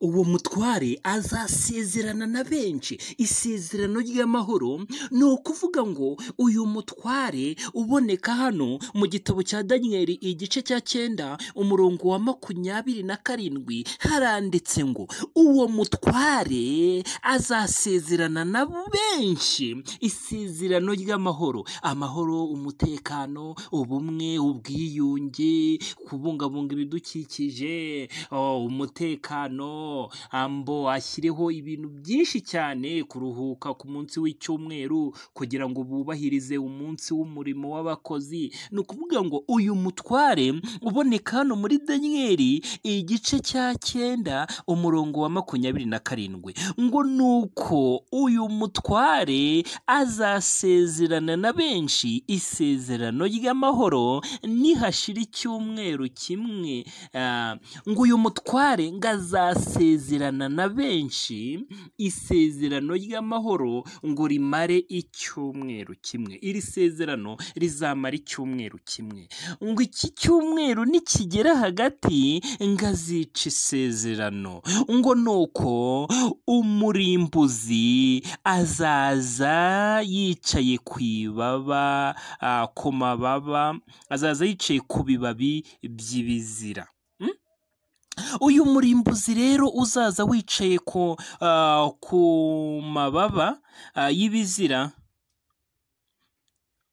uwo mutware azasezerana na benshi isezerano ry'amahoro ni ukuvuga ngo uyu mutware uboneka hano mu gitabo cya daniyeli igice cya cyenda umurongo wa makumyabiri na karindwi haranditse ngo uwo mutware azasezerana na benshi isezerano ry'amahoro amahoro umutekano ubumwe ubwiyunge kubungabunga ibidukikije oh, umutekano ambo ashyireho ibintu byinshi cyane kuruhuka ku munsi w'icyumweru kugira ngo bubahirize umunsi w'umurimo w'abakozi ni ukuvuga ngo uyu mutware uboneka hano muri daniyeli igice cya cyenda umurongo wa makumyabiri na karindwi ngo ni uko uyu mutware azasezerana na benshi isezerano ry'amahoro nihashira icyumweru kimwe ah, ngo uyu mutware ngo azasezerana na benshi isezerano ry'amahoro ngo rimare icyumweru kimwe iri sezerano rizamara icyumweru kimwe ngo iki cyumweru nikigera hagati ngo azica isezerano ngo nuko umurimbuzi azaza yicaye ku ibaba ah, ku mababa azaza yicaye ku bibabi by'ibizira uyu murimbuzi rero uzaza wicaye ku ah, ku mababa ah, y'ibizira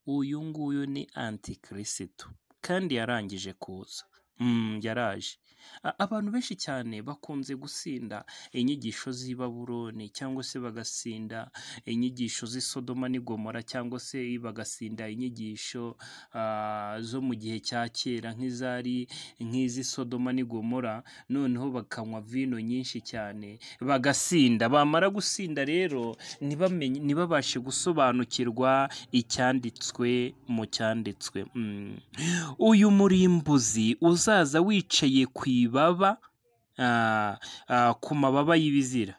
uyu nguyu ni antikirisitu kandi yarangije kuza Mm, yaraje A- abantu benshi cyane bakunze gusinda inyigisho z'i Baburoni cyangwa se bagasinda inyigisho z'i Sodoma n'i Gomora cyangwa se bagasinda inyigisho ah, zo mu gihe cya kera nk'izari nk'iz'i Sodoma n'i Gomora noneho bakanywa vino nyinshi cyane bagasinda bamara gusinda rero ntibamenye ntibabashe gusobanukirwa icyanditswe mu cyanditswe Mm. uyu murimbuzi uzaza wicaye ku ibaba ah, ah, ku mababa y'ibizira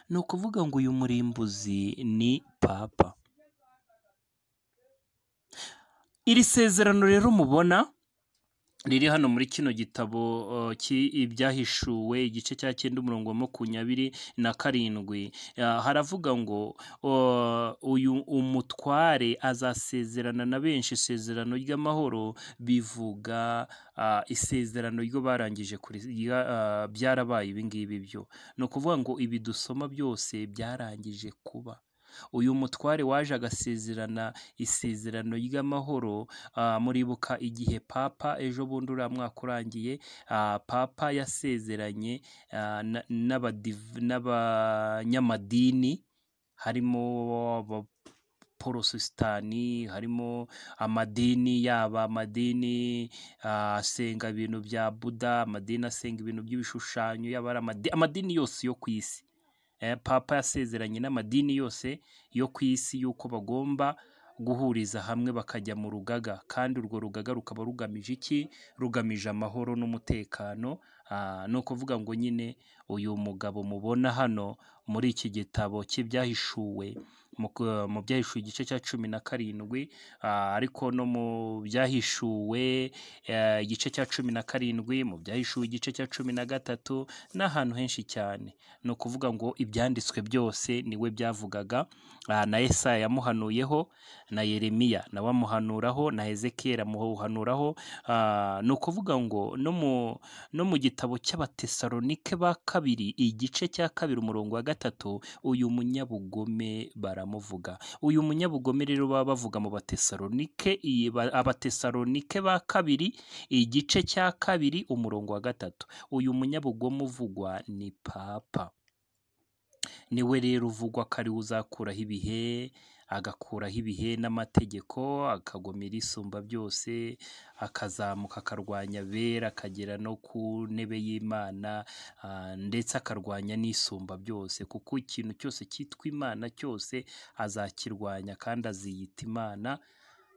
ni ukuvuga ngo uyu murimbuzi ni papa iri sezerano rero mubona riri hano muri kino gitabo uh, ki- ibyahishuwe igice cya cyenda umurongo wa makumyabiri na karindwi Ah, haravuga ngo uh, uyu umutware azasezerana na benshi isezerano ry'amahoro bivuga ah, isezerano ryo barangije kuri rya- ah, byarabaye ibi ngibi byo ni ukuvuga ngo ibi dusoma byose byarangije kuba uyu mutware waje agasezerana isezerano ry'amahoro Ah, muribuka igihe papa ejo bundi uriya mwaka urangiye ah, papa yasezeranye ah, na- n'abadiv- n'abanyamadini harimo aba- porotesitanti harimo amadini yaba amadini ah, asenga ibintu bya buda amadini asenga ibintu by'ibishushanyo yaba ari amadi- amadini yose yo ku isi Eh, papa yasezeranye n'amadini yose yo ku isi y'uko bagomba guhuriza hamwe bakajya mu rugaga kandi urwo rugaga rukaba rugamije iki rugamije amahoro n'umutekano Ah, ni ukuvuga ngo nyine uyu mugabo mubona hano muri iki gitabo cy'ibyahishuwe mu ku- mu byahishuwe igice cya cumi na karindwi ah, ariko no mu byahishuwe eh, igice cya cumi na karindwi mu byahishuwe igice cya cumi na gatatu n'ahantu henshi cyane ni ukuvuga ngo ibyanditswe byose niwe byavugaga ah, na Yesaya yamuhanuyeho na Yeremiya nawe amuhanuraho na Hezekiya amuhanuraho ah, ni ukuvuga ngo no mu no mu gitabo cy'abatesalonike ba kabiri igice cya kabiri umurongo wa gatatu uyu munyabugome baramuvuga uyu munyabugome rero baba bavuga mu batesalonike iyi ba- abatesalonike ba kabiri igice cya kabiri umurongo wa gatatu uyu munyabugome uvugwa ni papa niwe rero uvugwa ko ariwe uzakuraho ibihe agakuraho ibihe n'amategeko akagomera isumba byose akazamuka akarwanya abera akagera no ku ntebe y'imana ah, ndetse akarwanya n'isumba byose kuko ikintu cyose cyitwa imana cyose azakirwanya kandi aziyita imana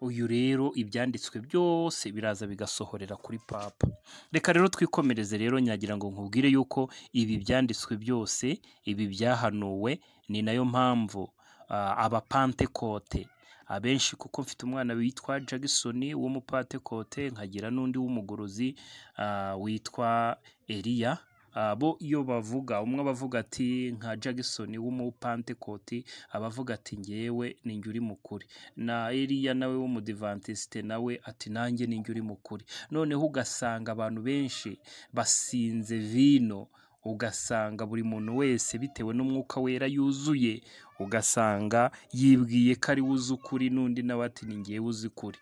uyu rero ibyanditswe byose biraza bigasohorera kuri papa reka rero twikomereze rero nyagira ngo nkubwire yuko ibi byanditswe byose ibi byahanuwe ni nayo mpamvu ah, abapantekote abenshi kuko mfite umwana witwa Jackson w'umupatekote nkagira n'undi w'umugorozi ah, witwa Eliya Ah, bo iyo bavuga umwe aba avuga ati nka Jackson w'umupantekoti aba avuga ati ngewe ni njye uri mukuri na Eliya nawe w'umudivantiste nawe ati nanjye ni njye uri mukuri noneho ugasanga abantu benshi basinze vino ugasanga buri muntu wese bitewe n'umwuka wera yuzuye ugasanga yibwiye ko ari we uzi ukuri n'undi nawe ati ni ngewe uzi ukuri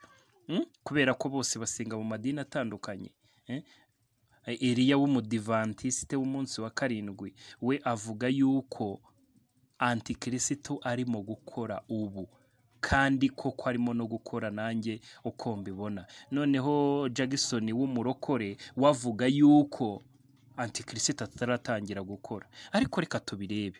Mm? kubera ko bose basenga mu madini atandukanye Eh? Eliya w'umudivantiste w'umunsi wa karindwi we avuga yuko antikristo arimo gukora ubu kandi koko arimo no gukora nanjye uko mbibona noneho Jackson w'umurokore we avuga yuko antikristo ataratangira gukora ariko reka tubirebe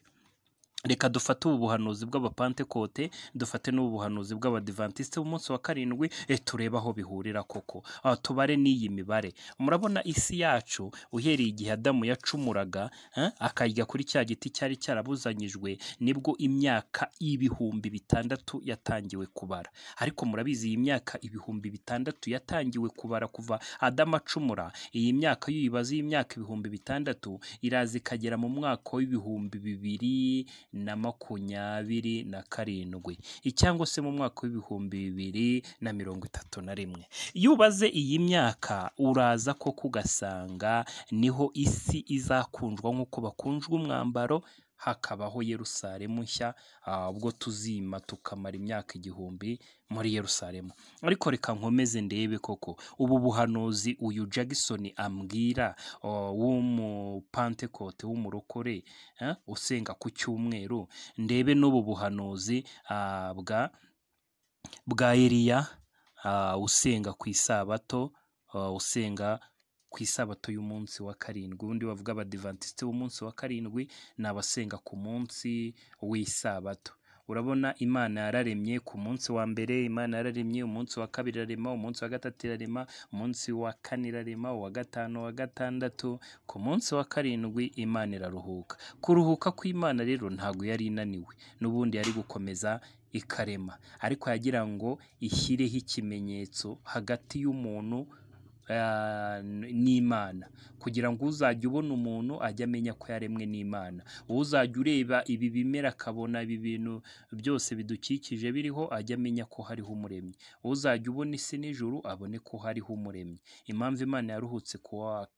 reka dufate ubu buhanuzi bw'abapantekote dufate n'ubu buhanuzi bw'abadivantisite b'umunsi wa karindwi e turebe aho bihurira koko Aha tubare n'iyi mibare murabona isi yacu uhereye igihe adamu yacumuraga eh, akarya kuri cya giti cyari cyarabuzanyijwe nibwo imyaka y'ibihumbi bitandatu yatangiwe kubara ariko murabizi iyi myaka ibihumbi bitandatu yatangiwe kubara kuva adamu acumura iyi myaka iyo uyibaze y'imyaka ibihumbi bitandatu iraza ikagera mu mwaka w'ibihumbi bibiri na makumyabiri na karindwi icyangwa se mu mwaka w'ibihumbi bibiri na mirongo itatu na rimwe iyo ubaze iyi myaka uraza koko ugasanga niho isi izakundwa nk'uko bakunjwa umwambaro hakabaho yerusalemu nshya ah, ubwo tuzima tukamara imyaka igihumbi muri yerusalemu ariko reka nkomeze ndebe koko ubu buhanuzi uyu Jackson ambwira oh, w'umupantekote w'umurokore eh, usenga ku cyumweru ndebe n'ubu buhanuzi ah, bwa bwa Eliya ah, usenga ku isabato ah, usenga ku isabato y'umunsi wa karindwi undi bavuga abadivantisite b'umunsi wa karindwi ni abasenga ku munsi w'isabato urabona imana yararemye ku munsi wa mbere imana yararemye umunsi wa kabiri irarema umunsi wa gatatu irarema umunsi wa kane irarema uwa gatanu uwa gatandatu ku munsi wa karindwi imana iraruhuka kuruhuka kw'imana rero ntabwo yari inaniwe n'ubundi yari gukomeza ikarema ariko yagira ngo ishyireho ikimenyetso hagati y'umuntu ah, n'imana kugira ngo uzajya ubona umuntu ajye amenya ko yaremwe n'imana uzajya ureba ibi bimera akabona ibi bintu byose bidukikije biriho ajye amenya ko hariho umuremyi uzajya ubona isi n'ijuru abone ko hariho umuremyi impamvu imana yaruhutse ku wa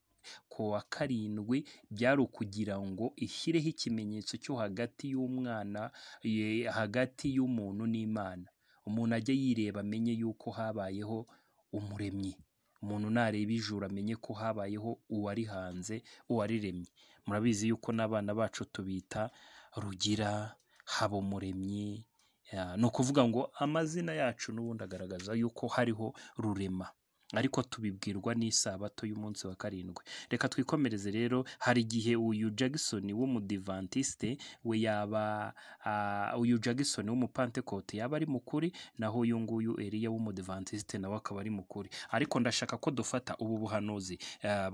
ku wa karindwi byari ukugira ngo ishyireho ikimenyetso cyo hagati y'umwana ye- hagati y'umuntu n'imana umuntu ajya yireba amenye yuko habayeho umuremyi umuntu nareba ijuru amenye ko habayeho uwari hanze uwariremye murabizi yuko n'abana bacu tubita rugira haba umuremyi ni ukuvuga ngo amazina yacu n'ubundi agaragaza yuko hariho rurema ariko tubibwirwa n'isabato y'umunsi wa karindwi reka twikomereze rero hari igihe uyu Jackson w'umudivantiste we yaba ah, uyu Jackson w'umupantekote yaba ari mukuri naho uyu nguyu Eliya w'umudivantiste nawe akaba ari mukuri ariko ndashaka ko dufata ubu buhanuzi ah,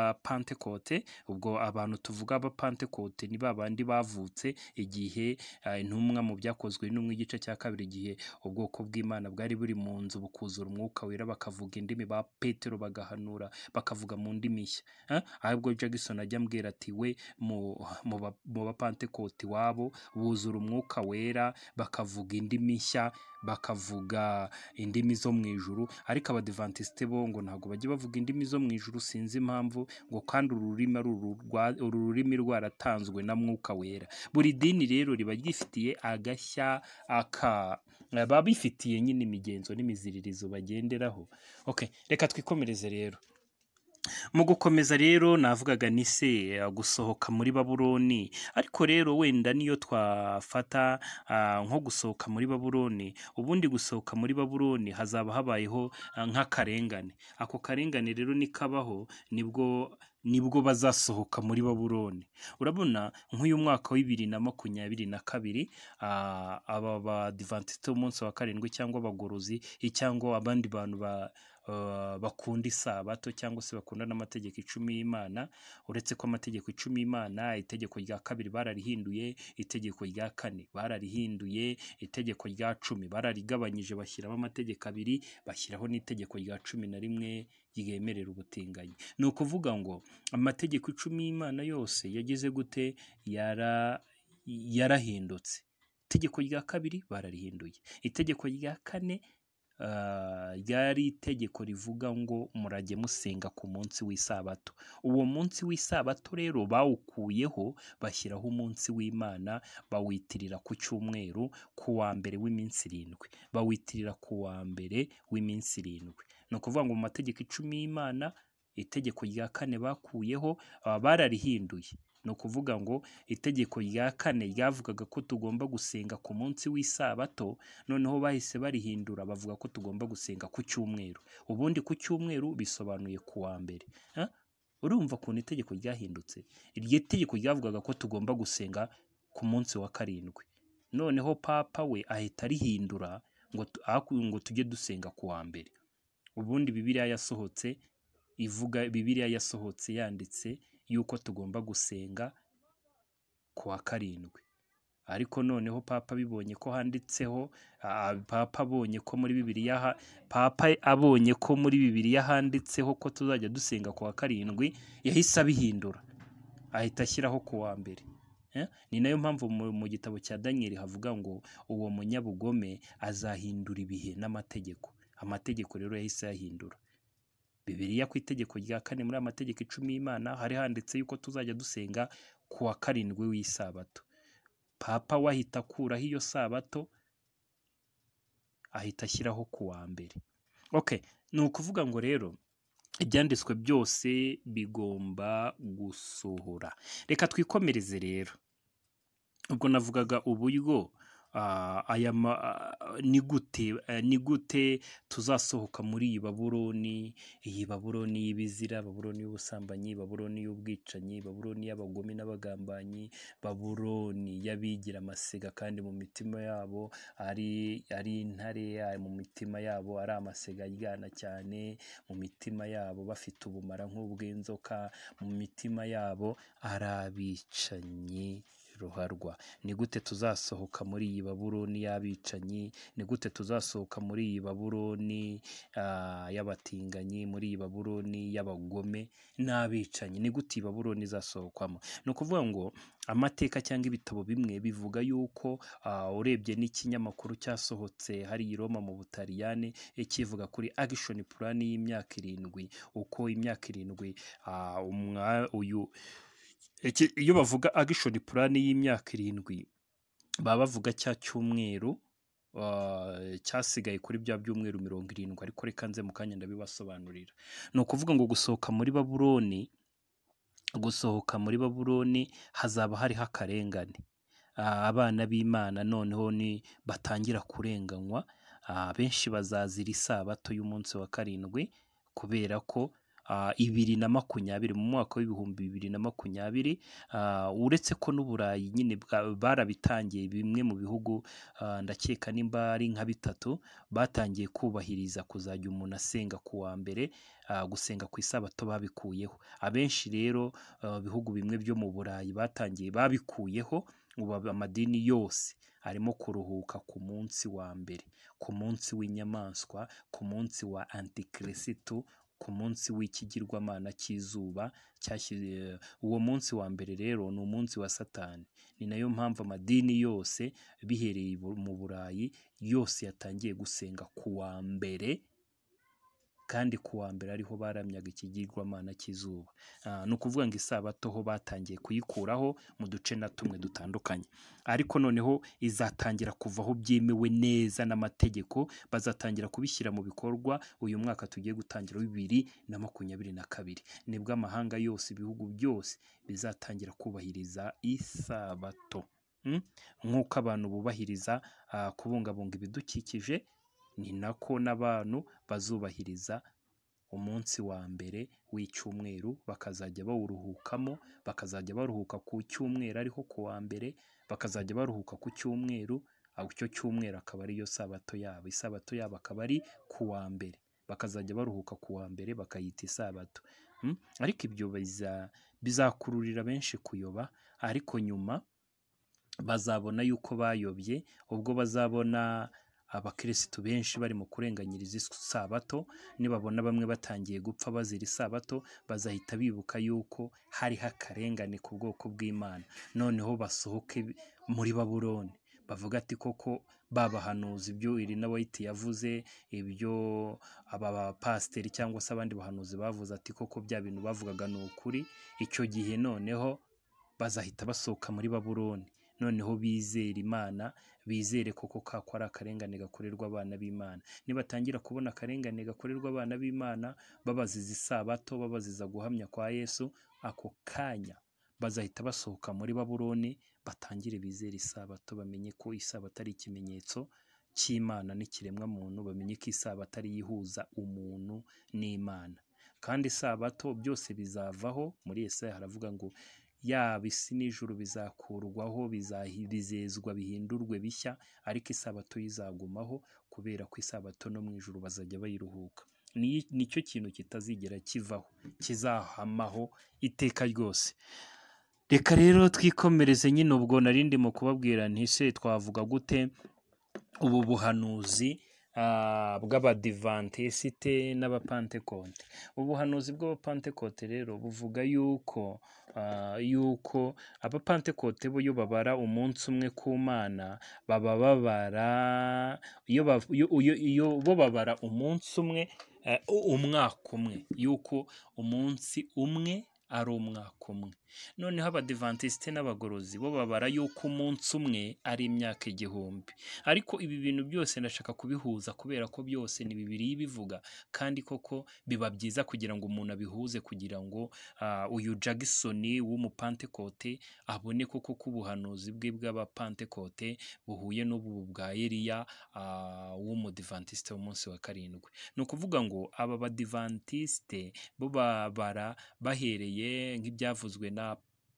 bw'abapantekote ubwo abantu tuvuga abapantekote ni ba bandi bavutse igihe ah, intumwa mu byakozwe n'umwe igice cya kabiri igihe ubwoko bw'imana bwari buri mu nzu bukuzura umwuka wera bakavuga indimi ba petero bagahanura bakavuga mu ndimi nshya Eh? ahubwo jackson ajya ambwira ati we mu mu ba- mu bapantekoti iwabo buzura umwuka wera bakavuga indimi nshya bakavuga indimi zo mu ijuru ariko abadivantisite bo ngo ntabwo bajya bavuga indimi zo mu ijuru sinzi impamvu ngo kandi uru rurimi ari uru rwa- uru rurimi rwaratanzwe na mwuka wera buri dini rero riba ryifitiye agashya aka baba bifitiye nyine imigenzo n'imiziririzo bagenderaho okay reka twikomereze rero mu gukomeza rero navugaga ni se eh, gusohoka muri babuloni ariko rero wenda niyo twafata ah, nko gusohoka muri babuloni ubundi gusohoka muri babuloni hazaba habayeho ah, nk'akarengane ako karengane rero nikabaho nibwo nibwo bazasohoka muri babuloni urabona nk'uyu mwaka wa bibiri na makumyabiri na kabiri ah, aba badivantiste b'umunsi wa karindwi cyangwa abagorozi cyangwa abandi bantu ba uh, bakunda isabato cyangwa se bakunda n'amategeko icumi y'imana uretse ko amategeko icumi y'imana itegeko rya kabiri bararihinduye itegeko rya kane bararihinduye itegeko rya cumi bararigabanyije bashyiramo amategeko abiri bashyiraho n'itegeko rya cumi na rimwe ryemerera ubutinganyi ni ukuvuga ngo amategeko icumi y'imana yose yagize gute yara yarahindutse itegeko rya kabiri bararihinduye itegeko rya kane ah, ryari itegeko rivuga ngo murajye musenga ku munsi w'isabato uwo munsi w'isabato rero bawukuyeho bashyiraho umunsi w'imana bawitirira ku cyumweru ku wa mbere w'iminsi irindwi bawitirira ku wa mbere w'iminsi irindwi ni ukuvuga ngo mu mategeko icumi y'imana itegeko rya kane bakuyeho ah, bararihinduye ni ukuvuga ngo itegeko rya kane ryavugaga ko tugomba gusenga ku munsi w'isabato noneho bahise barihindura bavuga ko tugomba gusenga ku cyumweru ubundi ku cyumweru bisobanuye ku wa mbere Ah, urumva ukuntu itegeko ryahindutse iryo tegeko ryavugaga ko tugomba gusenga ku munsi wa karindwi noneho papa we ahita arihindura ngo tu- aku- ngo tujye dusenga ku wa mbere ubundi bibiliya yasohotse ivuga bibiliya yasohotse yanditse yuko tugomba gusenga ku wa karindwi ariko noneho papa abibonye ko handitseho ah, papa abonye ko muri bibiliya ha- papa abonye ko muri bibiliya handitseho ko tuzajya dusenga ku wa karindwi yahise abihindura ahita ashyiraho ku wa mbere Eh? ni nayo mpamvu mu, mu gitabo cya daniyeli havuga ngo uwo munyabugome azahindura ibihe n'amategeko amategeko rero yahise ayahindura bibiliya ku itegeko rya kane muri amategeko icumi y'imana hari handitse yuko tuzajya dusenga ku wa karindwi w'isabato papa we ahita akuraho iyo sabato ahita ashyiraho ku wa mbere okay ni ukuvuga ngo rero ibyanditswe byose bigomba gusohora reka twikomereze rero ubwo navugaga uburyo ah, aya ma- ah, ni gute eh, ni gute tuzasohoka muri iyi baburoni iyi baburoni y'ibizira baburoni y'ubusambanyi baburoni y'ubwicanyi baburoni y'abagome n'abagambanyi baburoni y'abigira amasega kandi mu mitima yabo ari ari intare ari mu mitima yabo ari amasega aryana cyane mu mitima yabo bafite ubumara nk'ubw'inzoka mu mitima yabo ari abicanyi ruharwa ni gute tuzasohoka muri iyi baburoni y'abicanyi ni gute tuzasohoka muri iyi baburoni ah, y'abatinganyi muri iyi baburoni y'abagome n'abicanyi ni gute iyi baburoni izasohokwamo ni ukuvuga ngo amateka cyangwa ibitabo bimwe bivuga yuko ah, urebye n'ikinyamakuru cyasohotse hari i Roma mu Butaliyani eh, kivuga kuri action plan y'imyaka irindwi uko imyaka irindwi ah, umwa- uyu iki- iyo bavuga action plan y'imyaka irindwi baba bavuga cya cyumweru ah, cyasigaye kuri bya byumweru mirongo irindwi ariko reka nze mu kanya ndabibasobanurira ni ukuvuga ngo gusohoka muri baburoni gusohoka muri baburoni hazaba hariho akarengane Ah, abana b'imana noneho ni batangira kurenganywa Ah, benshi bazazira isabato y'umunsi wa karindwi kubera ko ah, ibiri na makumyabiri mu mwaka w'ibihumbi bibiri na makumyabiri ah, uretse ko n'uburayi nyine bwa- barabitangiye bimwe mu bihugu ah, ndakeka nimba ari nka bitatu batangiye kubahiriza kuzajya umuntu asenga ku wa mbere ah, gusenga ku isabato babikuyeho abenshi rero ah, bihugu bimwe byo mu burayi batangiye babikuyeho ubu amadini yose arimo kuruhuka ku munsi wa mbere ku munsi w'inyamaswa ku munsi wa antikirisitu ku munsi w'ikigirwamana cy'izuba cyashyize uwo munsi wa mbere rero ni umunsi wa satani ni nayo mpamvu amadini yose bihereye ibu- mu burayi yose yatangiye gusenga ku wa mbere kandi ku wa mbere ariho baramyaga ikigirwamana cy'izuba Ah, ni ukuvuga ngo isabato ho batangiye kuyikuraho mu duce na tumwe dutandukanye ariko noneho izatangira kuvaho byemewe neza n'amategeko bazatangira kubishyira mu bikorwa uyu mwaka tugiye gutangira wa bibiri na makumyabiri na kabiri nibwo amahanga yose ibihugu byose bizatangira kubahiriza isabato Mm? nk'uko abantu bubahiriza ah, kubungabunga ibidukikije ni nako n'abantu bazubahiriza umunsi wa mbere w'icyumweru bakazajya bawuruhukamo bakazajya baruhuka ku cyumweru ariho ku wa mbere bakazajya baruhuka ku cyumweru aho icyo cyumweru akaba ariyo sabato yabo isabato yabo akaba ari ku wa mbere bakazajya baruhuka ku wa mbere bakayita isabato Mm? ariko ibyo biza- bizakururira benshi kuyoba ariko nyuma bazabona yuko bayobye ubwo bazabona abakirisitu benshi bari mu kurenganyiriza isabato nibabona bamwe batangiye gupfa bazira isabato bazahita bibuka yuko hariho akarengane ku bwoko bw'imana noneho basohoke muri babuloni bavuga ati koko babahanuza ibyo iri na wayiti yavuze ibyo aba bapasiteri cyangwa se abandi bahanuzi bavuze ati koko bya bintu bavugaga ni ukuri icyo gihe noneho bazahita basohoka muri babuloni noneho bizere imana bizere koko kako ari akarengane gakorerwa abana b'imana nibatangira kubona akarengane gakorerwa abana b'imana babaziza isabato babaziza guhamya kwa yesu ako kanya bazahita basohoka muri babuloni batangire bizere isabato bamenye ko isabato ari ikimenyetso cy'imana n'ikiremwa muntu bamenye ko isabato ari yo ihuza umuntu n'imana kandi isabato byose bizavaho muri yesaya haravuga ngo yaba isi n'ijuru bizakurwaho bizahi- bizezwa bihindurwe bishya ariko isabato yo izagumaho kubera ko isabato no mu ijuru bazajya bayiruhuka Ni- nicyo kintu kitazigera kivaho kizahamaho iteka ryose reka rero twikomereze nyine ubwo nari ndimo kubabwira nti ese twavuga gute ubu buhanuzi ah, bw'abadivantisite n'abapantekote ubuhanuzi bw'abapantekote rero buvuga yuko ah, yuko abapantekote bo iyo babara umunsi umwe ku mana baba babara iyo bav- iyo- iyo- iyo bo babara umunsi umwe eh, umwaka umwe yuko umunsi umwe ari umwaka umwe noneho abadivantisite n'abagorozi bo babara yuko umunsi umwe ari imyaka igihumbi ariko ibi bintu byose ndashaka kubihuza kubera ko byose ni bibiri bivuga kandi koko biba byiza kugira ngo umuntu abihuze kugira ngo ah, uyu Jackson w'umupantekote abone koko ko ubuhanuzi bwe bw'abapantekote buhuye n'ubu bwa Eliya ah, w'umudivantisite w'umunsi wa karindwi ni ukuvuga ngo aba badivantisite bo babara bahereye nk'ibyavuzwe na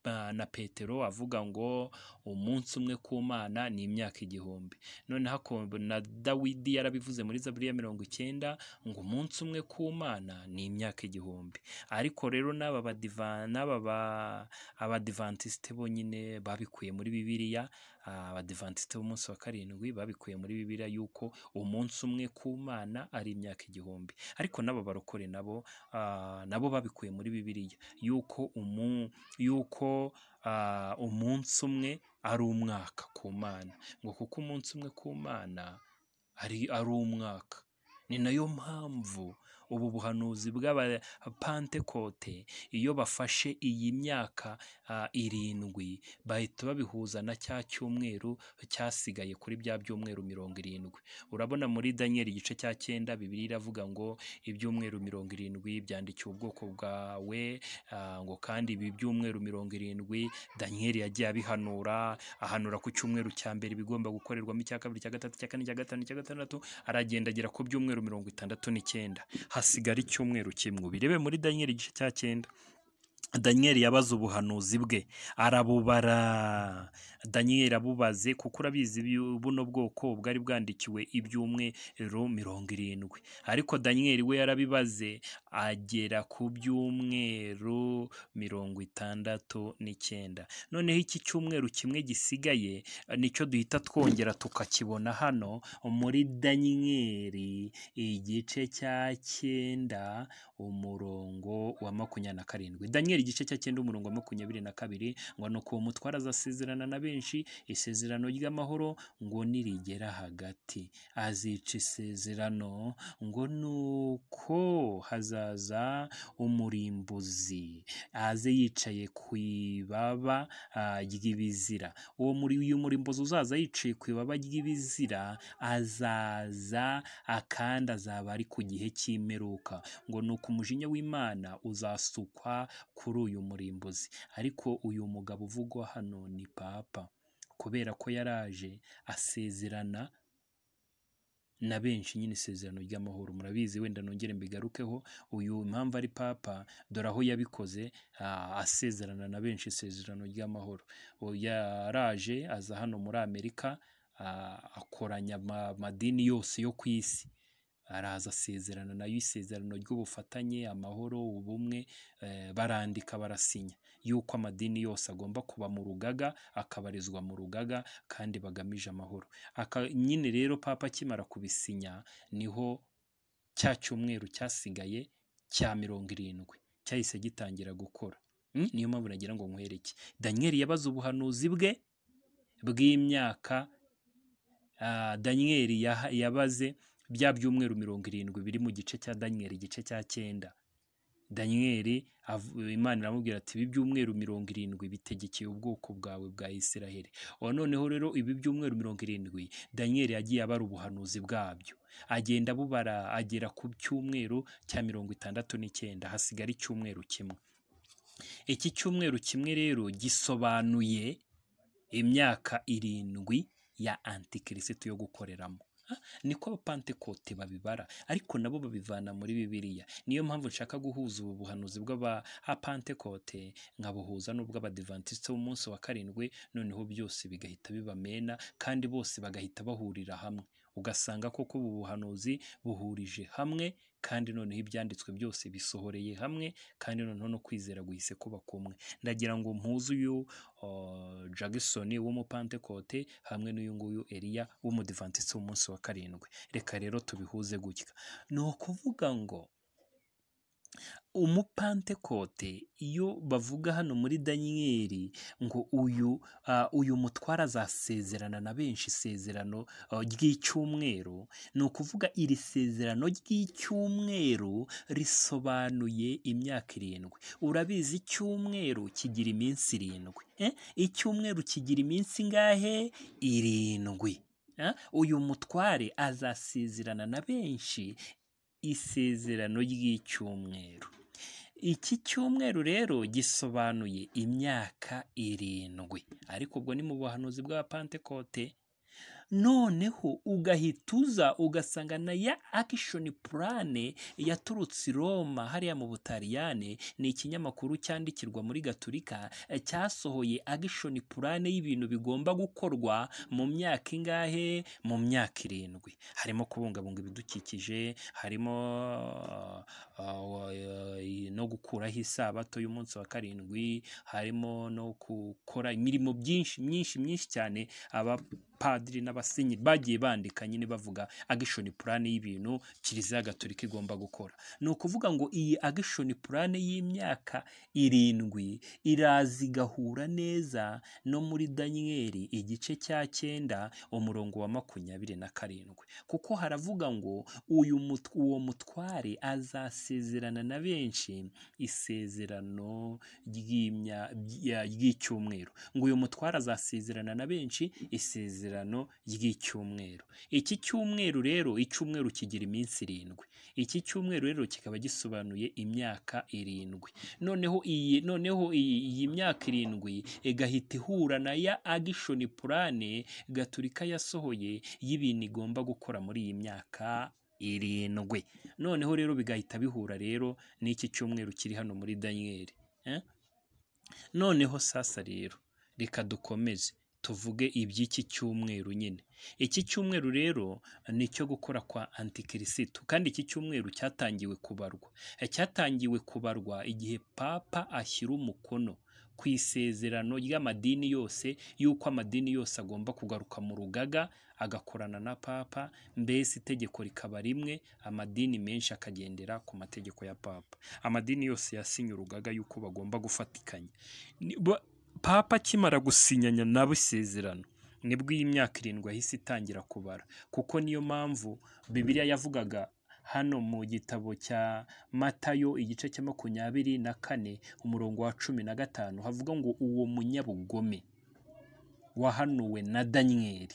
na- na petero avuga ngo umunsi umwe ku mana ni imyaka igihumbi noneho akumva na dawidi yarabivuze muri zaburi ya mirongo icyenda ngo umunsi umwe ku mana ni imyaka igihumbi ariko rero n'aba badiva- n'aba ba- abadivantisite bonyine babikuye muri bibiliya ah, abadivantisite b'umunsi wa karindwi babikuye muri bibiliya yuko umunsi umwe ku mana ari imyaka igihumbi ariko n'aba barokore nabo ah, nabo babikuye muri bibiliya yuko umu- yuko ah, umunsi umwe ari umwaka ku mana ngo kuko umunsi umwe ku mana ari ari umwaka ni nayo mpamvu ubu buhanuzi bw'abapantekote iyo bafashe iyi myaka ah, irindwi bahita babihuza na cya cyumweru cyasigaye kuri bya byumweru mirongo irindwi urabona muri daniyeli igice cya cyenda bibiri iravuga ngo ibyumweru mirongo irindwi byandikiwe ubwoko bwawe ah, ngo kandi ibi byumweru mirongo irindwi daniyeli yagiye abihanura ahanura ku cyumweru cya mbere ibigomba gukorerwamo icya kabiri icya gatatu icya kane icya gatanu icya gatandatu aragenda agera ku byumweru mirongo itandatu n'icyenda hasigara icyumweru kimwe ubirebe muri daniyeli igice cya cyenda daniyeli yabaze ubuhanuzi bwe arabubara daniyeli abubaze kuko urabizi ibi- buno bwoko bwari bwandikiwe ibyumweru mirongo irindwi ariko daniyeli we yarabibaze agera ku byumweru mirongo itandatu n'icyenda noneho iki cyumweru kimwe gisigaye nicyo duhita twongera tukakibona hano muri daniyeli igice cya cyenda umurongo wa makumyabiri na karindwi daniyeli igice cya cyenda umurongo wa makumyabiri na kabiri ngo ni uko uwo mutware azasezerana na benshi isezerano ry'amahoro ngo nirigera hagati azica isezerano ngo ni uko hazaza umurimbuzi aze yicaye ku ibaba ah, ry'ibizira uwo muri uyu murimbuzi uzaza yicaye ku ibaba ry'ibizira azaza akandi azaba ari ku gihe cy'imperuka ngo ni uko umujinya w'imana uzasukwa kuri uyu murimbuzi ariko uyu mugabo uvugwa hano ni papa kubera ko yaraje asezerana na benshi nyine isezerano ry'amahoro murabizi wenda nongere mbigarukeho uyu impamvu ari papa dore aho yabikoze ah, asezerana na benshi isezerano ry'amahoro Uyu yaraje aza hano muri amerika ah, akoranya ama- amadini yose yo ku isi araza asezerano nayo isezerano ry'ubufatanye amahoro ubumwe eh, barandika barasinya yuko amadini yose agomba kuba mu rugaga akabarizwa mu rugaga kandi bagamije amahoro aka nyine rero papa akimara kubisinya niho cya cyumweru cyasigaye cya mirongo irindwi cyahise gitangira gukora Mm, niyo mpamvu nagira ngo nkwereke daniyeli yabaze ubuhanuzi bwe bw'imyaka Ah, daniyeli yaha- yabaze bya byumweru mirongo irindwi biri mu gice cya daniyeli igice cya cyenda daniyeli avu- imana iramubwira ati ibi byumweru mirongo irindwi bitegekeye ubwoko bwawe bwa isiraheli ubu noneho rero ibi byumweru mirongo irindwi daniyeli yagiye abara ubuhanuzi bwabyo agenda abubara agera ku cyumweru cya mirongo itandatu n'icyenda hasigara icyumweru kimwe iki cyumweru kimwe rero gisobanuye imyaka irindwi ya antikirisitu yo gukoreramo Ah, niko abapantekote babibara ariko nabo babivana muri bibiliya niyo mpamvu nshaka guhuza ubu buhanuzi bw'abapantekote nkabuhuza n'ubw'abadivantisite b'umunsi wa karindwi noneho byose bigahita bibamena kandi bose bagahita bahurira hamwe ugasanga koko ubu buhanuzi buhurije hamwe kandi noneho ibyanditswe byose bisohoreye hamwe kandi noneho no kwizera guhise kuba kumwe ndagira ngo mpuze uyu uh, Jackson w'umupantekote hamwe n'uyu nguyu Eliya w'umudivantisiti w'umunsi wa karindwi reka rero tubihuze gutya ni ukuvuga ngo umupantekote iyo bavuga hano muri daniyeli ngo uyu ah, uyu mutware azasezerana na benshi isezerano ah, ry'icyumweru ni ukuvuga iri sezerano ry'icyumweru risobanuye imyaka irindwi urabizi icyumweru kigira iminsi irindwi eh? icyumweru kigira iminsi ingahe irindwi Eh? uyu mutware azasezerana na benshi isezerano ry'icyumweru iki cyumweru rero gisobanuye imyaka irindwi ariko ubwo ni mu buhanuzi bwa pantekote noneho ugahita uza ugasanga na ya akishoni purane yaturutse i roma hariya mu butaliyane ni ikinyamakuru cyandikirwa muri gaturika eh, cyasohoye agishoni purane y'ibintu bigomba gukorwa mu myaka ingahe mu myaka irindwi harimo kubungabunga ibidukikije harimo ah, wa- eh, no gukuraho isabato y'umunsi wa karindwi harimo no gukora imirimo byinshi myinshi myinshi cyane abapadiri n'abasenyeri bagiye bandika nyine bavuga agishoni purane y'ibintu kiliziya gatolika igomba gukora ni ukuvuga ngo iyi agishoni purane y'imyaka irindwi iraza igahura neza no muri daniyeli igice cya cyenda umurongo wa makumyabiri na karindwi kuko haravuga ngo uyu mut- uwo mutware azasezerana na benshi isezerano ry'imya- bya- ry'icyumweru ngo uyu mutware azasezerana na benshi isezerano ry'icyumweru iki cyumweru rero icyumweru kigira iminsi irindwi iki cyumweru rero kikaba gisobanuye imyaka irindwi noneho iyi noneho iyi, iyi myaka irindwi igahita ihura na ya agishoni purane gaturika yasohoye y'ibintu igomba gukora muri iyi myaka irindwi noneho rero bigahita bihura rero n'iki cyumweru kiri hano muri daniyeli eh? noneho sasa rero reka dukomeze tuvuge iby'iki cyumweru nyine iki cyumweru rero ni icyo gukora kwa antikirisitu kandi iki cyumweru cyatangiwe kubarwa Eh, cyatangiwe kubarwa igihe papa ashyira umukono ku isezerano ry'amadini yose y'uko amadini yose agomba kugaruka mu rugaga agakorana na papa mbese itegeko rikaba rimwe amadini menshi akagendera ku mategeko ya papa amadini yose yasinye urugaga y'uko bagomba gufatikanya Ni- ba- papa akimara gusinyanya nabo isezerano nibwo iyi myaka irindwi yahise itangira kubara kuko niyo mpamvu bibiliya yavugaga hano mu gitabo cya matayo igice cya makumyabiri na kane umurongo wa cumi na gatanu havuga ngo uwo munyabugome wahanuwe na daniyeli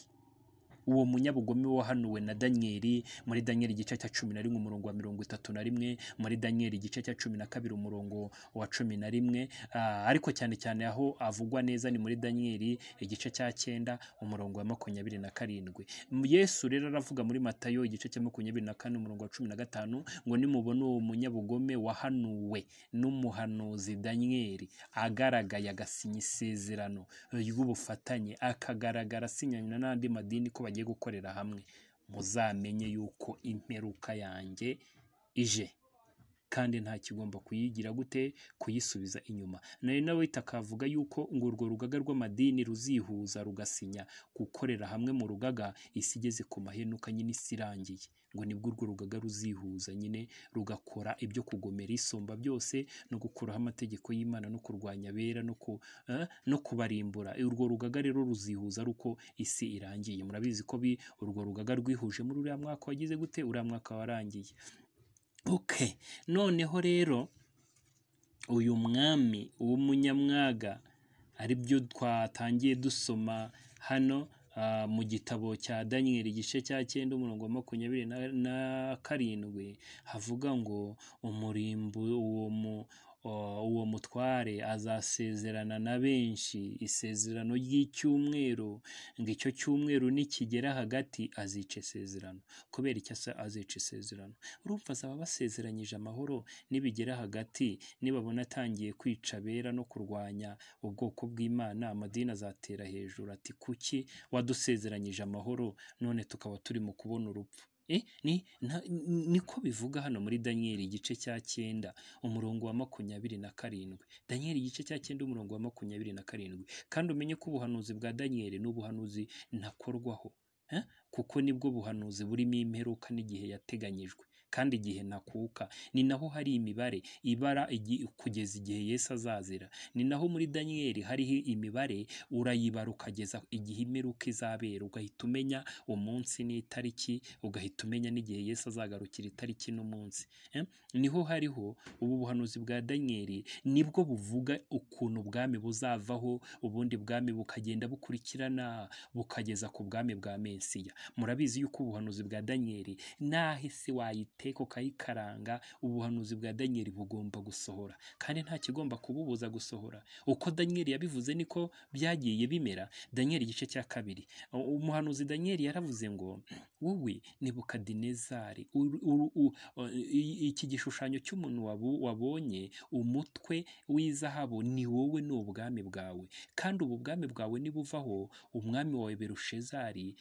uwo munyabugome wahanuwe na daniyeli muri daniyeli igice cya cumi na rimwe umurongo wa mirongo itatu na rimwe muri daniyeli igice cya cumi na kabiri umurongo wa cumi na rimwe Ah, ariko cyane cyane aho avugwa neza ni muri daniyeli igice cya cyenda umurongo wa makumyabiri na karindwi M- yesu rero aravuga muri matayo igice cya makumyabiri na kane umurongo wa cumi na gatanu ngo nimubona uwo munyabugome wahanuwe n'umuhanuzi daniyeli agaragaye agasinya isezerano ry'ubufatanye akagaragara asinyana n'andi madini ko bagiye gukorera hamwe muzamenye yuko imperuka yanjye ije kandi nta kigomba kuyigira gute kuyisubiza inyuma nari nawe akavuga yuko ngo urwo rugaga rw'amadini ruzihuza rugasinya gukorera hamwe mu rugaga isi igeze ku mahenuka nyine isi irangiye ngo nibwo urwo rugaga ruzihuza nyine rugakora ibyo kugomera isumba byose no gukuraho amategeko y'imana no kurwanya abera no ku eh, no kubarimbura urwo rugaga rero ruzihuza ari uko isi irangiye murabizi ko bi urwo rugaga rwihuje muri uriya mwaka wagize gute uriya mwaka warangiye ok noneho rero uyu mwami w'umunyamwaga ari byo twatangiye dusoma hano ah, mu gitabo cya daniyeli igice cya cyenda umurongo wa makumyabiri na- na karindwi havuga ngo umurimbo uwo mu o- uwo mutware azasezerana na benshi isezerano ry'icyumweru ngo icyo cyumweru nikigera hagati azica isezerano kubera icyo asa azica isezerano urumva azaba basezeranyije amahoro nibigera hagati nibabona atangiye kwica abera no kurwanya ubwoko bw'imana amadini azatera hejuru ati kuki wadusezeranyije amahoro none tukaba turi mu kubona urupfu Eh, ni nta- n- niko bivuga hano muri daniyeli igice cya cyenda umurongo wa makumyabiri na karindwi daniyeli igice cya cyenda umurongo wa makumyabiri na karindwi kandi umenye ko ubuhanuzi bwa daniyeli ni ubuhanuzi ntakorwaho Eh, kuko nibwo buhanuzi burimo imperuka n'igihe yateganyijwe kandi igihe ntakuka ni naho hari imibare ibara igi- kugeza igihe yesu azazira ni naho muri daniyeli hariho imibare urayibara ukageza igihe imperuka izabera ugahita umenya umunsi n'itariki ugahita umenya n'igihe yesu azagarukira itariki n'umunsi Eh, niho hariho ubu buhanuzi bwa daniyeli nibwo buvuga ukuntu ubwami buzavaho ubundi bwami bukagenda bukurikirana bukageza ku bwami bwa mesiya murabizi yuko ubuhanuzi bwa daniyeli naho isi wayiteka ukayikaranga ubuhanuzi bwa daniyeli bugomba gusohora kandi nta kigomba kububuza gusohora uko daniyeli yabivuze niko byagiye bimera daniyeli igice cya kabiri U- umuhanuzi daniyeli yaravuze ngo wowe nebukadinezari uru- uru- u- o- i- iki gishushanyo cy'umuntu wabu- wabonye umutwe w'izahabu ni wowe ni ubwami bwawe kandi ubu bwami bwawe nibuvaho umwami wawe berushezari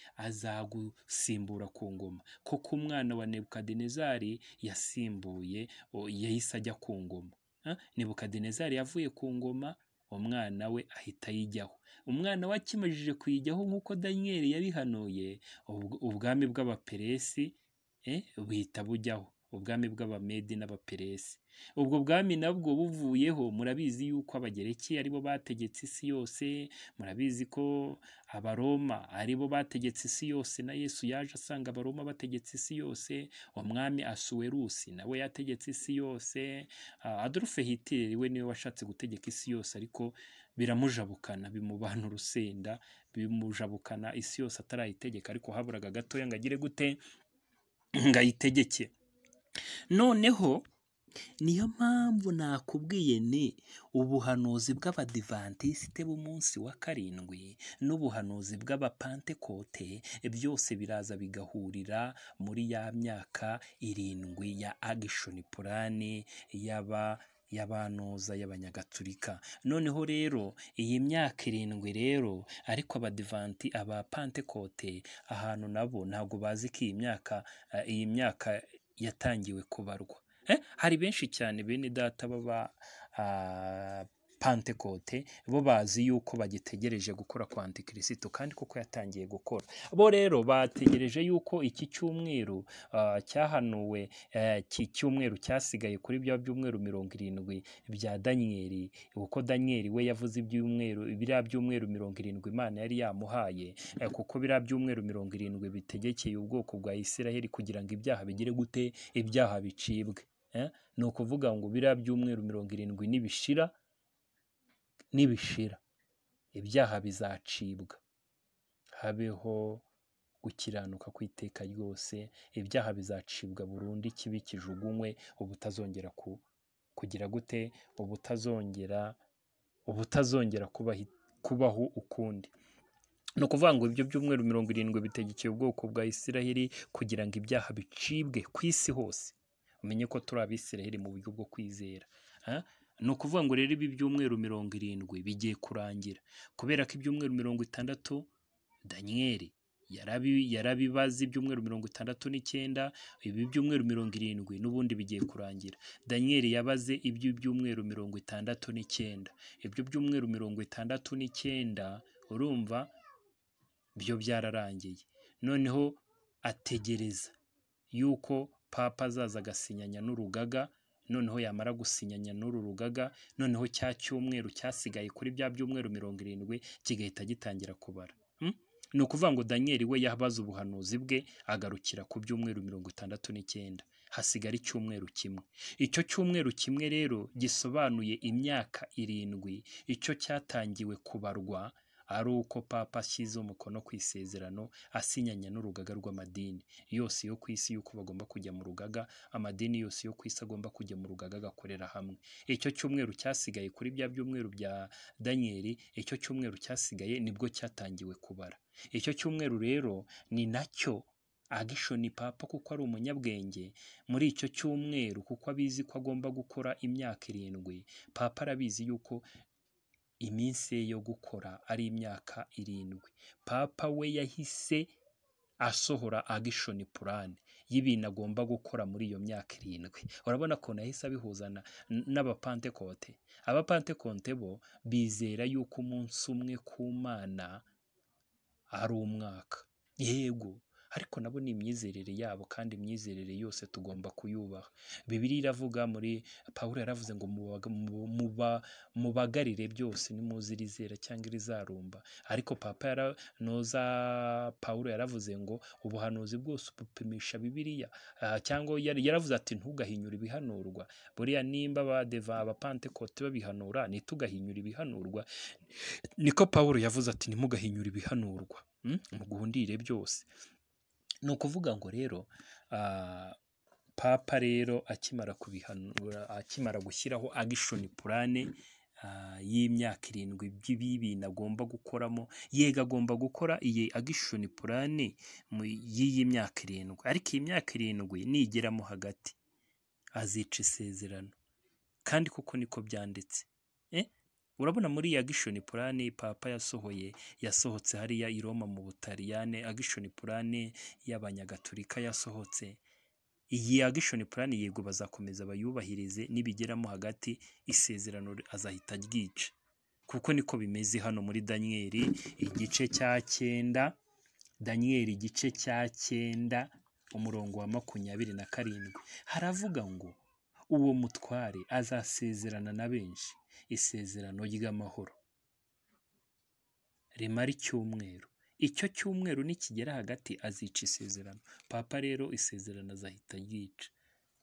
azagusimbura ku ngoma koko umwana wa nebukadinezari yasimbuye o- yahise ajya ku ngoma Ah, nebukadinezari yavuye ku ngoma umwana we ahita yijyaho umwana we akimajije kuyijyaho nk'uko daniyeli yabihanuye ubw- ubwami bw'abaperesi eh, buhita bujyaho ubwami bw'abamedi n'abaperesi ubwo bwami nabwo buvuyeho murabizi yuko abagereki aribo bategetse isi yose murabizi ko abaroma aribo bategetse isi yose na yesu yaje asanga abaroma bategetse isi yose umwami asuwerusi nawe yategetse isi yose Ah, adolphe hitler we niwe washatse gutegeka isi yose ariko biramujabukana bimubana urusenda bimujabukana isi yose atarayitegeka ariko haburaga gatoya ngo agire gute ngo ayitegeke noneho niyo mpamvu nakubwiye ni ubuhanuzi bw'abadivantisite b'umunsi wa karindwi n'ubuhanuzi bw'abapantekote byose biraza bigahurira muri ya myaka irindwi ya agishoni purani y'aba y'abanuza y'abanyagatulika noneho rero iyi myaka irindwi rero ariko abadivanti abapantekote ahantu nabo ntabwo bazi ko iyi myaka eh, iyi myaka yatangiwe kubarwa Eh, hari benshi cyane bene data baba ah, pantekote bo bazi yuko bagitegereje gukora kwa antikirisito kandi koko yatangiye gukora bo rero bategereje yuko iki cyumweru ah, cyahanuwe eh, iki cyumweru cyasigaye kuri bya byumweru mirongo irindwi bya daniyeli kuko daniyeli we yavuze ibyumweru biriya byumweru mirongo irindwi imana yari yamuhaye Eh, kuko biriya byumweru mirongo irindwi bitegekeye ubwoko bwa isiraheli kugira ngo ibyaha bigire gute ibyaha bicibwe Eh, ni ukuvuga ngo biriya byumweru mirongo irindwi nibishira nibishira ibyaha bizacibwa habeho gukiranuka kw'iteka ryose ibyaha bizacibwa burundu ikibi kijugunywe ubutazongera ku kugira gute ubutazongera ubutazongera kubahi- kubaho ukundi ni ukuvuga ngo ibyo byumweru mirongo irindwi bitegekeye ubwoko bwa isiraheli kugira ngo ibyaha bicibwe ku isi hose umenye ko turi abisiraheli mu buryo bwo kwizera Ah, ni ukuvuga ngo rero ibi byumweru mirongo irindwi bigiye kurangira kubera ko ibyumweru mirongo itandatu daniyeli yarabi yarabibaze ibyumweru mirongo itandatu n'icyenda ibi byumweru mirongo irindwi n'ubundi bigiye kurangira daniyeli yabaze iby'ibyumweru mirongo itandatu n'icyenda ibyo byumweru mirongo itandatu n'icyenda urumva byo byararangiye noneho ategereza yuko papa azaza agasinyanya n'urugaga noneho yamara gusinyanya n'uru rugaga noneho cya cyumweru cyasigaye kuri bya byumweru mirongo irindwi kigahita gitangira kubara Mm? ni ukuvuga ngo daniyeli we yabaze ubuhanuzi bwe agarukira ku byumweru mirongo itandatu n'icyenda hasigara icyumweru kimwe icyo cyumweru kimwe rero gisobanuye imyaka irindwi icyo cyatangiwe kubarwa ari uko papa ashyize umukono ku isezerano asinyanya n'urugaga rw'amadini yose yo ku isi y'uko bagomba kujya mu rugaga amadini yose yo ku isi agomba kujya mu rugaga agakorera hamwe icyo cyumweru cyasigaye kuri bya byumweru bya daniyeli icyo cyumweru cyasigaye nibwo cyatangiwe kubara icyo cyumweru rero ni nacyo agisho ni papa kuko ari umunyabwenge muri icyo cyumweru kuko abizi ko agomba gukora imyaka irindwi papa arabizi yuko iminsi ye yo gukora ari imyaka irindwi papa we yahise asohora agishoni purani y'ibintu agomba gukora muri iyo myaka irindwi urabona ukuntu yahise abihuzana n'abapantekote abapantekote bo bizera yuko umunsi umwe ku mana ari umwaka yego ariko nabo ni imyizerere yabo kandi imyizerere yose tugomba kuyubaha bibiliya iravuga muri pawulo yaravuze ngo mubaga- mu- muba- mubagarire byose nimuzi irizera cyangwa irizarumba ariko papa yaranoza pawulo yaravuze ngo ubuhanuzi bwose ubupimisha bibiliya Ah, cyangwa yari- yaravuze ati ntugahinyure ibihanurwa buriya nimba abadeva abapantekote babihanura ntitugahinyure ibihanurwa niko pawulo yavuze ati ntimugahinyure ibihanurwa Mm? muguhundire byose ni ukuvuga ngo rero ah, papa rero akimara kubihanura akimara gushyiraho agishoni purane ah, y'imyaka irindwi by'ibintu agomba gukoramo yego agomba gukora iyi agishoni purane mu- y'iyi myaka irindwi ariko iyi myaka irindwi nigeramo hagati azica isezerano kandi kuko niko byanditse Eh? urabona muri ya gishoni purane papa yasohoye yasohotse hariya i roma mu butaliyane agishoni purane y'abanyagatolika yasohotse iyi agishoni purane yego bazakomeza bayubahirize nibigeramo hagati isezerano azahita ryica kuko niko bimeze hano muri daniyeli igice cya cyenda daniyeli igice cya cyenda umurongo wa makumyabiri na karindwi haravuga ngo uwo mutware azasezerana na benshi isezerano ry'amahoro rimara icyumweru icyo cyumweru nikigera hagati azica isezerano papa rero isezerano azahita ryica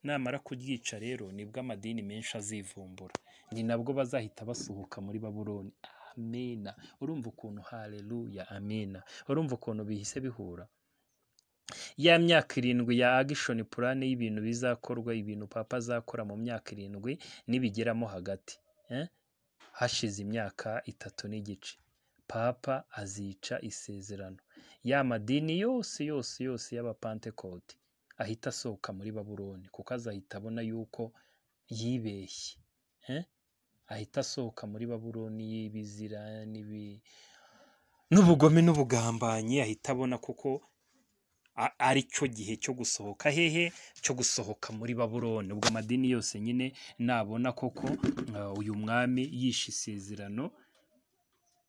namara kuryica rero nibwo amadini menshi azivumbura ni nabwo bazahita basohoka muri babuloni amena urumva ukuntu haleluya amena urumva ukuntu bihise bihura ya myaka irindwi ya agishoni purane y'ibintu bizakorwa ibintu papa azakora mu myaka irindwi nibigeramo hagati eh? hashize imyaka itatu n'igice papa azica isezerano ya madini yose yose yose y'abapantekote ahita asohoka muri babuloni kuko azahita abona yuko yibeshye eh? ahita asohoka muri babuloni y'ibizira n'ibi n'ubugome n'ubugambanyi ahita abona kuko a- ari cyo gihe cyo gusohoka hehe cyo gusohoka muri babuloni ubwo amadini yose nyine nabona koko uh, uyu mwami yishe isezerano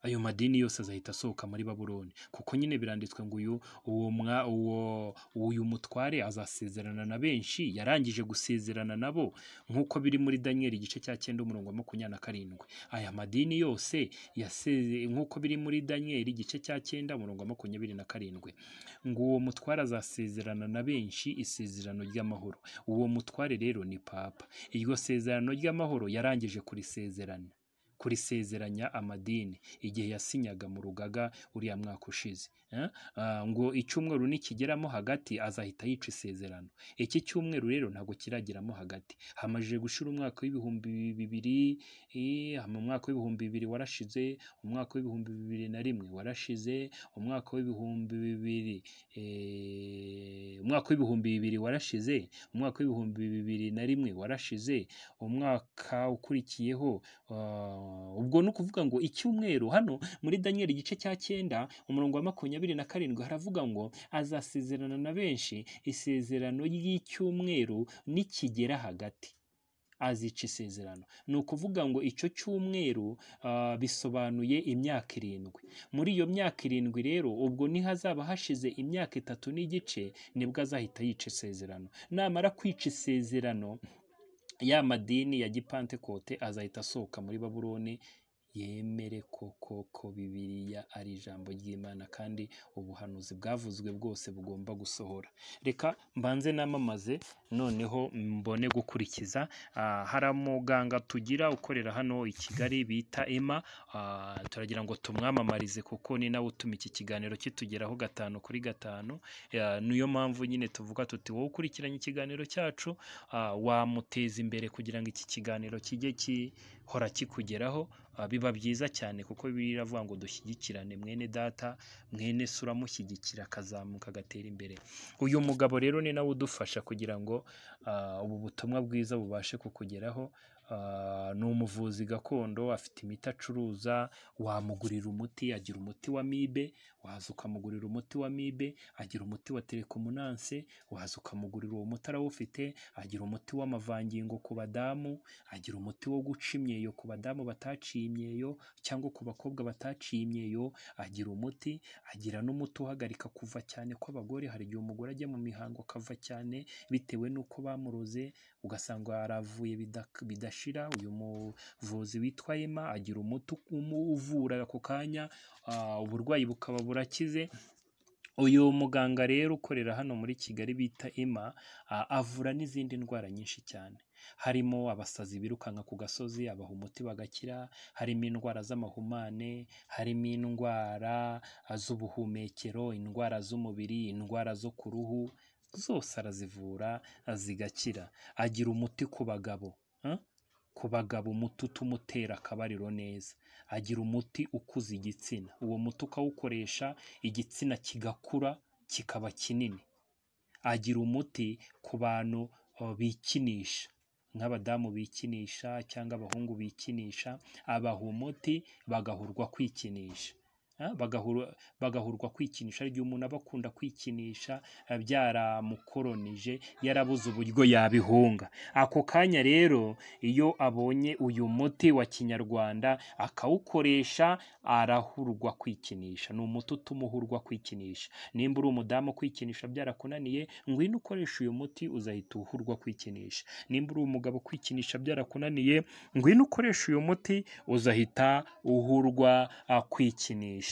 ayo madini yose azahita asohoka muri babuloni kuko nyine biranditswe ngo uyu uwo mwa uwo uyu mutware azasezerana na benshi yarangije gusezerana nabo nk'uko biri muri daniyeli igice cya cyenda umurongo wa makumyabiri na karindwi aya madini yose yaseze nk'uko biri muri daniyeli igice cya cyenda umurongo wa makumyabiri na karindwi ngo uwo mutware azasezerana na benshi isezerano ry'amahoro uwo mutware rero ni papa iryo sezerano ry'amahoro yarangije kurisezerana kurisezeranya amadini igihe yasinyaga mu rugaga uriya mwaka ushize Eh? Ah, ngo icyumweru nikigeramo hagati azahita yica isezerano iki cyumweru rero ntabwo kiragiramo hagati hamajije gushira umwaka w'ibihumbi bibiri eh, mu mwaka w'ibihumbi bibiri warashize umwaka w'ibihumbi bibiri na rimwe warashize umwaka w'ibihumbi bibiri eh, umwaka w'ibihumbi bibiri warashize umwaka w'ibihumbi bibiri na rimwe warashize umwaka ukurikiyeho ah, ubwo ni ukuvuga ngo icyumweru hano muri daniyeli igice cya cyenda umurongo wa makumyabiri na karindwi haravuga ngo azasezerana na benshi isezerano ry'icyumweru nikigera hagati azica isezerano ni ukuvuga ngo icyo cyumweru ah, bisobanuye imyaka irindwi muri iyo myaka irindwi rero ubwo nihazaba hashize imyaka itatu n'igice nibwo azahita yica isezerano namara kwica isezerano ya madini ya gipantekote azahita asohoka muri babuloni yemere koko ko bibiliya ari ijambo ry'imana kandi ubuhanuzi bwavuzwe bwose bugomba gusohora reka mbanze namamaze noneho mbone gukurikiza Ah, hari umuganga tugira ukorera hano i kigali bita ema Ah, turagira ngo tumwamamarize kuko ni nawe utuma iki kiganiro kitugeraho gatanu kuri gatanu Ya, niyo mpamvu nyine tuvuga tuti wowe ukurikiranye ikiganiro cyacu ah, wamuteza imbere kugira ngo iki kiganiro kijye gihora kikugeraho Ah, biba byiza cyane kuko bibiliya iravuga ngo dushyigikirane mwene data mwene se uramushyigikira akazamuka agatera imbere uyu mugabo rero ni nawe udufasha kugira ngo ah, ubu butumwa bwiza bubashe kukugeraho Ah, ni umuvuzi gakondo afite imiti acuruza wamugurira umuti agira umuti wa mibe waza ukamugurira umuti wa mibe agira umuti wa telekomunanse waza ukamugurira uwo muti arawufite agira umuti w'amavangingo ku badamu agira umuti wo guca imyeyo ku badamu bataciye imyeyo cyangwa ku bakobwa bataciye imyeyo agira umuti agira n'umuti uhagarika kuva cyane kw'abagore hari igihe umugore ajya mu mihango akava cyane bitewe n'uko bamuroze ugasanga yaravuye bidak- bidashira uyu muvuzi witwa Emma agira umuti umu- uvura ako kanya ah, uburwayi bukaba burakize uyu muganga rero ukorera hano muri kigali bita Emma ah, avura n'izindi ndwara nyinshi cyane harimo abasazi birukanka ku gasozi abaha umuti bagakira harimo indwara z'amahumane harimo indwara ah, z'ubuhumekero indwara z'umubiri indwara zo ku ruhu zose arazivura ah, zigakira agira umuti ku bagabo ah, ku bagabo umuti utumutera akabariro neza agira umuti ukuza igitsina uwo muti ukawukoresha igitsina kigakura kikaba kinini agira umuti ku bantu uh, bikinisha nk'abadamu bikinisha cyangwa abahungu bikinisha abaha umuti bagahurwa kwikinisha Ah, bagahura- bagahurwa kwikinisha hari igihe umuntu aba akunda kwikinisha ah, byaramukoronije yarabuze uburyo yabihunga ako kanya rero iyo abonye uyu muti wa kinyarwanda akawukoresha arahurwa kwikinisha ni umuti utuma uhurwa kwikinisha nimba uri umudamu kwikinisha byarakunaniye ngwino ukoresha uyu muti uzahita uhurwa kwikinisha nimba uri umugabo kwikinisha byarakunaniye ngwino ukoresha uyu muti uzahita uhurwa ah, kwikinisha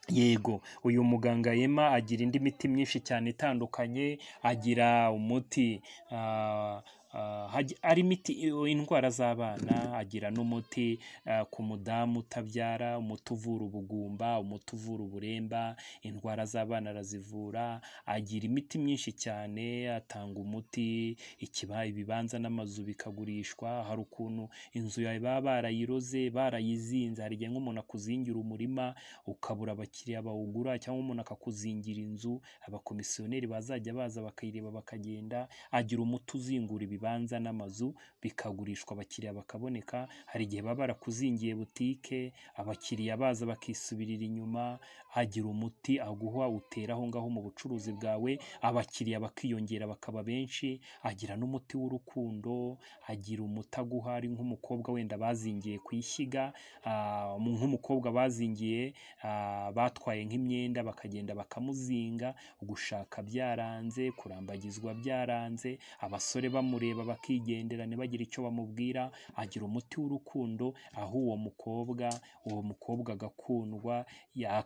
yego uyu muganga yema agira indi miti myinshi cyane itandukanye agira umuti ah, ah, hagi- ari imiti indwara z'abana agira n'umuti ah, ku mudamu utabyara umuti uvura ubugumba umuti uvura uburemba indwara z'abana arazivura agira imiti myinshi cyane atanga umuti ikiba ibibanza n'amazu bikagurishwa hari ukuntu inzu yawe baba barayiroze barayizinze hari igihe nk'umuntu akuzingira umurima ukabura abakiriya bawugura cyangwa umuntu akakuzingira inzu abakomisiyoneri bazajya baza bakayireba bakagenda agira umuti uzingura ibibanza n'amazu bikagurishwa abakiriya bakaboneka hari igihe baba barakuzingiye butike abakiriya baza bakisubirira inyuma agira umuti aguha utera aho ngaho mu bucuruzi bwawe abakiriya bakiyongera bakaba benshi agira n'umuti w'urukundo agira umuti aguha ari nk'umukobwa wenda bazingiye ku ishyiga ah, nk'umukobwa bazingiye ah, batwaye nk'imyenda bakagenda bakamuzinga gushaka byaranze kurambagizwa byaranze abasore bamureba bakigendera ntibagire icyo bamubwira agira umuti w'urukundo aho uwo mukobwa uwo mukobwa agakundwa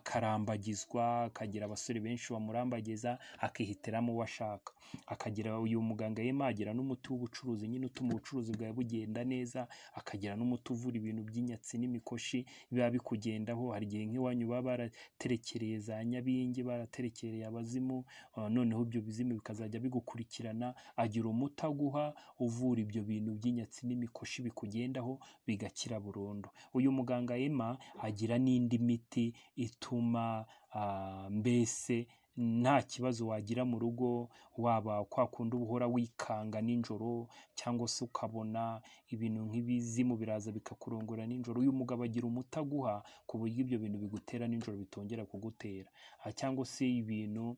yakarambagizwa akagira abasore benshi bamurambagiza akihitiramo uwo ashaka akagira uyu muganga yema agira n'umuti w'ubucuruzi nyine utuma ubucuruzi bwawe bugenda neza akagira n'umuti uvura ibintu by'inyatsi n'imikoshi biba bikugendaho hari igihe nk'iwanyu baba baraterekereye za nyabingi baraterekereye abazimu ah, noneho ibyo bizimu bikazajya bigukurikirana agira umuti aguha uvura ibyo bintu by'inyatsi n'imikoshi bikugendaho bigakira burundu uyu muganga Emma agira n'indi miti ituma ah, mbese nta kibazo wagira mu rugo waba kwa kundi uba uhora wikanga nijoro cyangwa se ukabona ibintu nk'ibizimu biraza bikakurongora nijoro uyu mugabo agira umuti aguha ku buryo ibyo bintu bigutera nijoro bitongera kugutera Ah, cyangwa se ibintu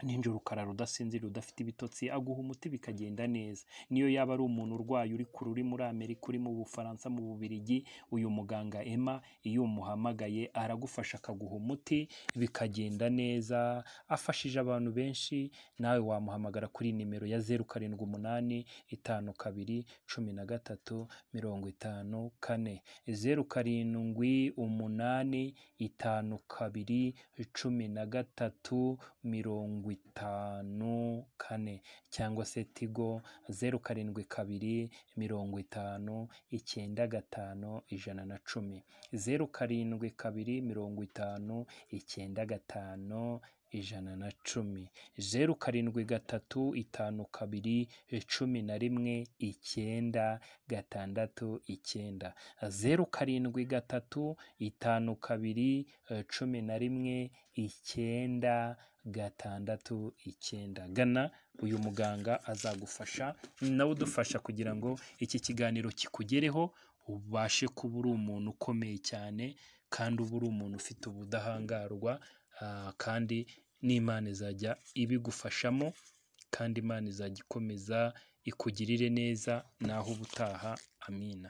nijoro ukarara udasinzira udafite ibitotsi aguha umuti bikagenda neza niyo yaba ari umuntu urwaye uri kure uri muri amerika uri mu bufaransa mu bubirigi uyu muganga ema iyo umuhamagaye aragufasha akaguha umuti bikagenda neza afashije abantu benshi nawe wamuhamagara kuri nimero ya zeru karindwi umunani itanu kabiri cumi na gatatu mirongo itanu kane zeru karindwi umunani itanu kabiri cumi na gatatu mirongo itanu kane cyangwa se tigo zeru karindwi kabiri mirongo itanu icyenda gatanu ijana na cumi zeru karindwi kabiri mirongo itanu icyenda gatanu ijana na cumi zeru karindwi gatatu itanu kabiri cumi na rimwe icyenda gatandatu icyenda zeru karindwi gatatu itanu kabiri cumi na rimwe icyenda gatandatu icyenda gana uyu muganga azagufasha nawe udufasha kugira ngo iki kiganiro kikugereho ubashe kuba uri umuntu ukomeye cyane kandi uba uri umuntu ufite ubudahangarwa ah, kandi n'imana izajya ibigufashamo kandi imana izajya ikomeza ikugirire neza naho ubutaha amina